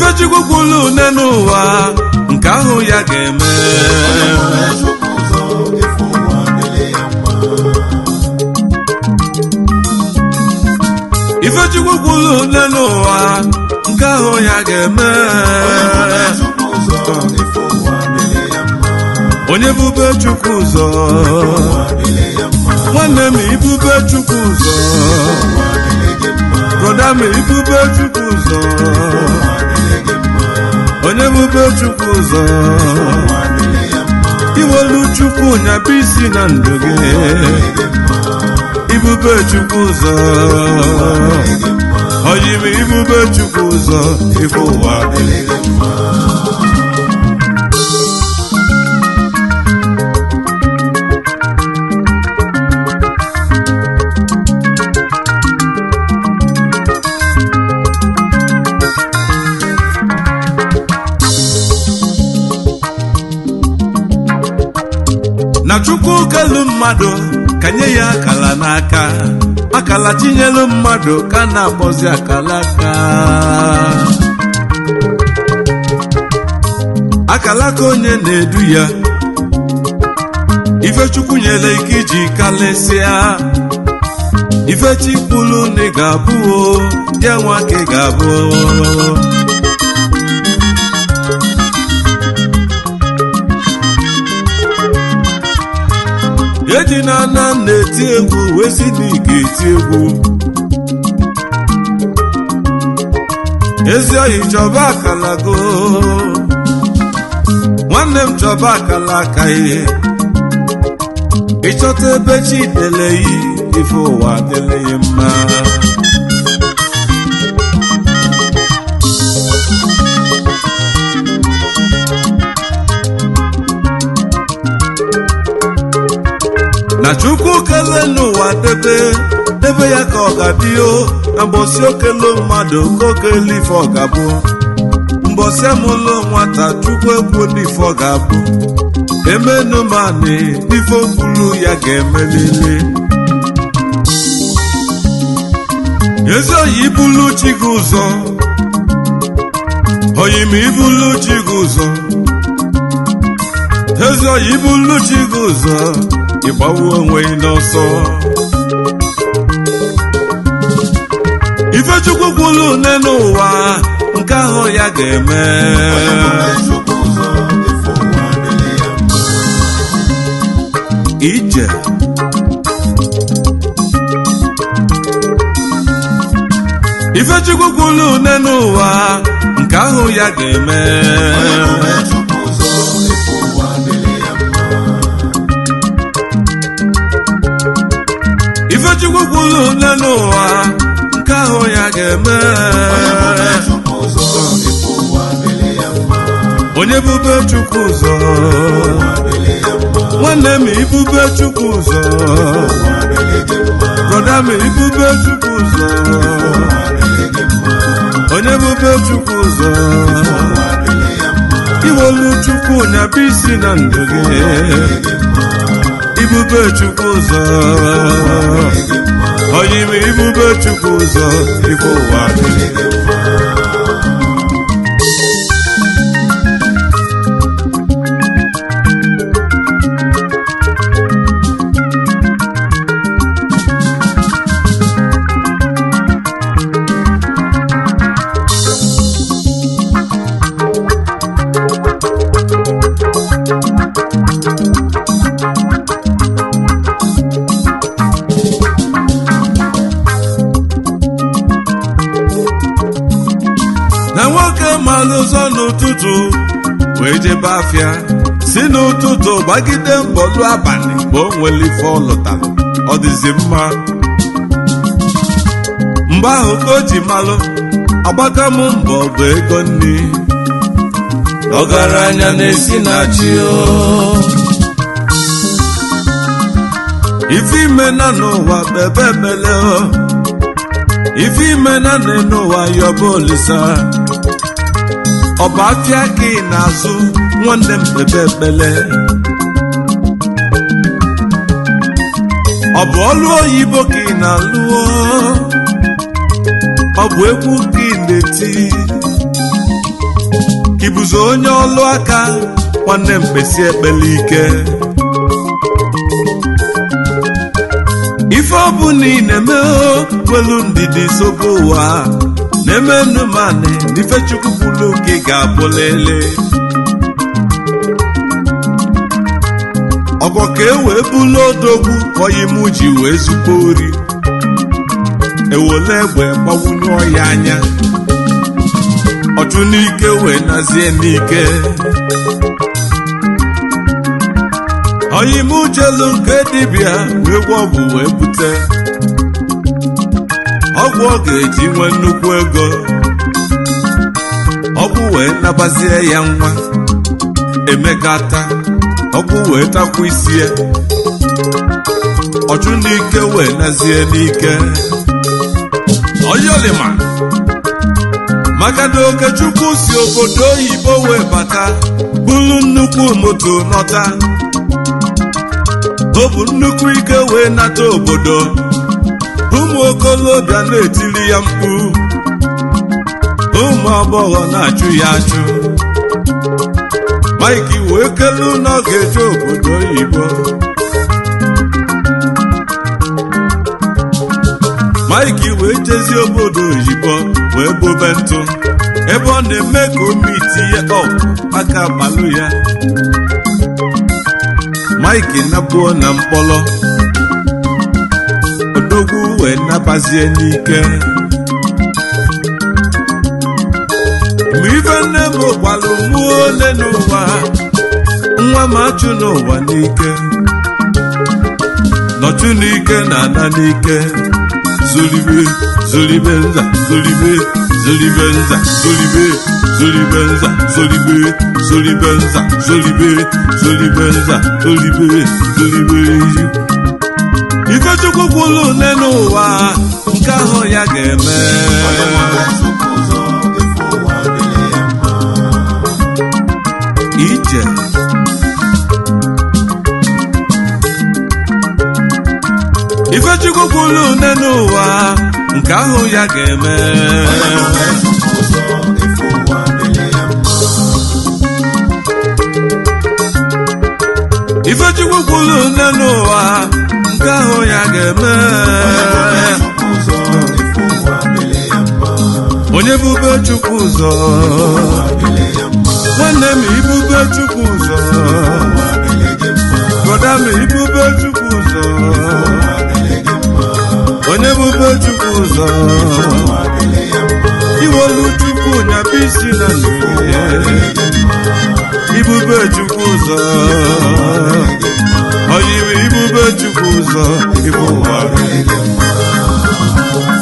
ifechukwu kwulu une n'ụwa nke ahụ ya ga-eme Chukwu ụzọ ife ụwa dịrị ya mma ifechukwu kwulu une n'ụwa nke ahụ ya ga-eme Chukwu ụzọ ife ụwa dịrị ya mma onye bube chukwu ụzọ ụwa dịrị ya mma nwanne m ibube chukwu ụzọ ụwa dịrị gị mma broda m ibube chukwu ụzọ ụwa dịrị gị mma onye bube chukwu ụzọ ụwa dịrị ya mma iwelu chukwu nyaba isi na ndụ gị ibube chukwu ụzọ oyim ibube chukwu ụzọ ife ụwa dịrị gị mma na chukwu kelu mmadụ ka nye ya akala n'aka akala tinyelu mmadụ ka na-akpọzi akala aka akala ka onye na-edu ya ifechukwu nyere ike iji kalesịa ifechikpulu na ị ga-abụ o ya nwa ka ị ga-abụ eji na ana na-eti egwu wee si na ị ga-eti egwu ezi oyi chọba akala go nwanne m chọba akala aka ihe ịchọta ebe chi deleyi ife ụwa adịleghị mma na chukwu kele n'ụwa debe debe ya ka ọ ga-adịo na mbọsị okele mmadụ ka okele ife ọ ga-abụ mbọsị amụlụ nwata chukwu ekwu n'ife ọ ga-abụ emenu mani n'ife okwulu ya ga-emelili ezi oyi ibulu chi gị ụzọ oyi ma ibulu chi gị ụzọ ezi oyi ibulu chi gị ụzọ ịgbawu onwe gị n'ọsọ ifechukwu kwulu une n'ụwa nke ahụ ya ga-eme Chukwu ụzọ ife ụwa dịrị ya mma ije ifechukwu kwulu une n'ụwa nke ahụ ya ga-eme Chukwu ụzọ ife ụwa dịrị ya mma ifechukwu kwulu une n'ụwa nke ahụ ya ga-eme Chukwu ụzọ ife ụwa dịrị ya mma onye bube chukwu ụzọ ụwa dịrị ya mma nwanne m ibube chukwu ụzọ ụwa dịrị gị mma broda m ibube chukwu ụzọ ụwa dịrị gị mma onye bube chukwu ụzọ ụwa dịrị ya mma iwolu chukwu nyaba isi na ndụ gị ibube chukwu ụzọ oyim ibube chukwu ụzọ ife ụwa dịrị gị na nwoke malụ ụzọ n'ụtụtụ wee jebe afịa si n'ụtụtụ gbagide mbọlụ abalị mgbe o nwere ife ọ lụtara ọ dịzi mma mgbe ahụ ka o ji malụ agbaka m mbọ bụ ego nri ọgaranya na-esi na chi o ife ime na n'ụwa kpebe ekpele o ife ime na n'ụwa yọba olisa ọ bụ afịa ka ị na-azụ nwanne m kpebe ekpele ọ bụ ọlụ oyibo ka ị na-alụọ ọ bụ egwu ka ị na-eti ụzọ onye ọlụ aka nwanne mkpesi ekpele ike ife ọbụla ị na-eme welu ndidi sobe ụwa na-eme nnụmanị n'ife chukwu kwuru gị ga-abụlele ọgọ ka e wee bulu odogwu kọyi m ji wee zukọ ori ewole egbe gbawunye ọya anya ọchụ n'ike wee nazie n'ike ọyim jelu nke dibịa wee gwa ọgwụ wee bute ọgwụ ọ ga-eji nwee nnukwu ego ọgwụ wee nabazie ya nwa emekata ọgwụ wee takwa isi ya ọchụ n'ike wee nazie n'ike oyolima maka na okechukwu si obodo oyibo wee bata bulu nnukwu moto nọta o bụ nnukwu ike wee nata obodo ụmụ okolobịa na-etili ya mkpu ụmụ agbọghọ na-achụ ya achụ Mike wee kelu na ọ ga-eje obodo oyibo Mike wee jezie obodo oyibo wee bobe ntụ ebe ọ na-eme ka omi tinye ọp aka gbalụ ya Mike nabuo na mkpọrọ odogwu wee nabazie n'ike mgbe ife nne m gbalụ mụọ ole n'ụwa nwa m achụ n'ụwa n'ike nọchụ n'ike na ana n'ike zolibe zolibe nza zolibe zolibe nza zolibe zolibe nza zolibe zolibe nza zolibe zolibe nza zolibe zolibe ifechukwu kwulu nne n'ụwa nke ahụ ya ga-eme ije ifechukwu kwulu nne n'ụwa nke ahụ ya ga-eme ifechukwu kwulu nne n'ụwa nke ahụ ya ga-eme onye bube chukwu ụzọ nwanne m ibube chukwu ụzọ broda m ibube chukwu ụzọ onye bube chukwu ụzọ iwolu chukwu nyaba isi na nnuye ibube chukwu ụzọ oyiri ibube chukwu ụzọ ibu ụwa